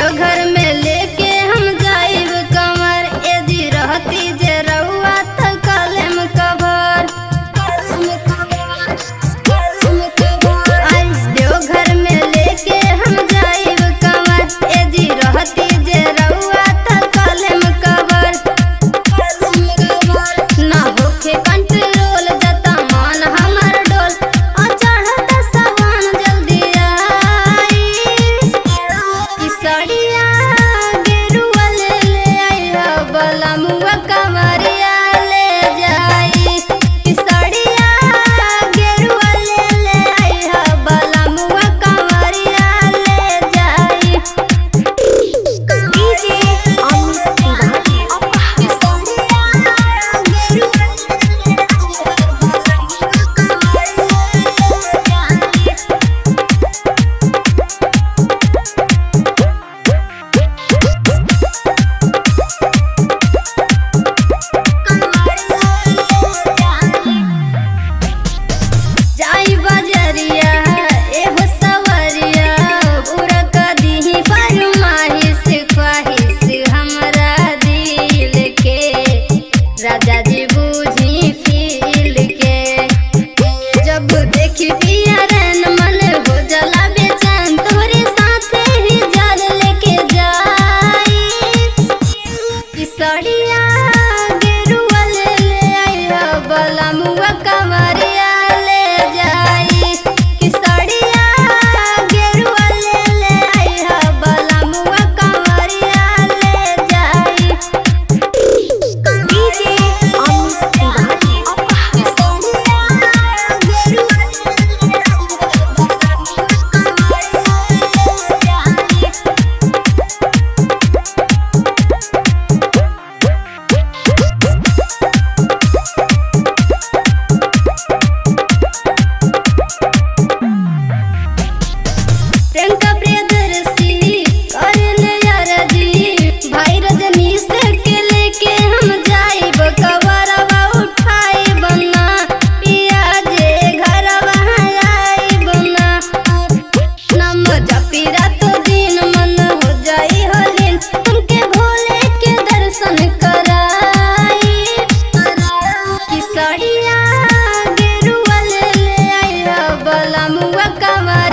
देवघर में लेके हम जाइब कमर यदि रहती जे रउआ त कलम कभर आई देवघर में लेके हम जाइब कमर यदि रहती जे रउआ त कलम कभर ना होखे कंट्रोल जता मन हमर डोल आ चढ़त सवान जल्दी आई ई सड़िया गेरुआ ले ले आइहा बला मुआ कमरिया ले जाई ई सड़िया गेरुआ ले ले आइहा बला मुआ कमरिया ले जाई डीजे अमित तिवारी जाई बजरिया एहो सवरिया पूरा कदीही फरमाइश ख्वाहिश हमरा दिल के राजा जी बूझी फील के जब देखी पिया रैन मन हो जला बेचैन तोरे साथे ही जल लेके जाई ई सड़िया गेरुआ ले ले आइहा बला मुआ कमरिया ले जाई कि सड़िया गेरुआ ले ले आइहा बला मुआ कमरिया ले जाई डीजे अमित तिवारी प्रियंका प्रियदर्शी करल यारजी भाई रजनीश के लेके हम जाइब कवरवा उठाई बना पिया जे घरवा आई बना नम जपी रात दिन मन हो जाई हलीन तुमके भोले के दर्शन कराई कि सड़िया गेरुआ ले ले आइहा बला मुआ कमर